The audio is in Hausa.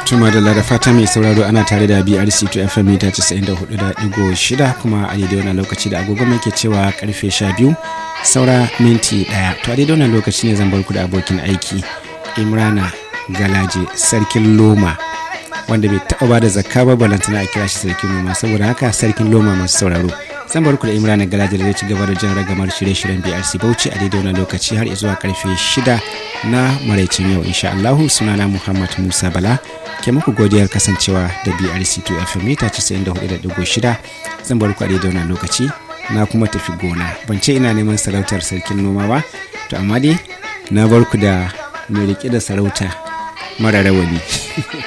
tuma da da fata mai sauraro ana tare da brc to fm mita 94.6 kuma a daidai wannan lokaci da agogo mai ke cewa karfe 12 saura minti daya to a daidai wannan lokaci ne zan bar ku da abokin aiki imrana galaje sarkin loma wanda bai taɓa ba da zakka ba balantana a kira shi sarkin loma saboda haka sarkin loma masu sauraro zan bar ku da imrana galaje da zai ci gaba da jan ragamar shirye-shiryen brc bauchi a daidai wannan lokaci har zuwa karfe 6 na maraicin yau insha allahu sunana muhammad musa bala ke muku godiyar kasancewa da brc 2 fm mita 94.6 zan bar ku a daidai wannan lokaci na kuma tafi gona ban ce ina neman sarautar sarkin noma ba to amma dai na bar ku da mai rike da sarauta mara rawani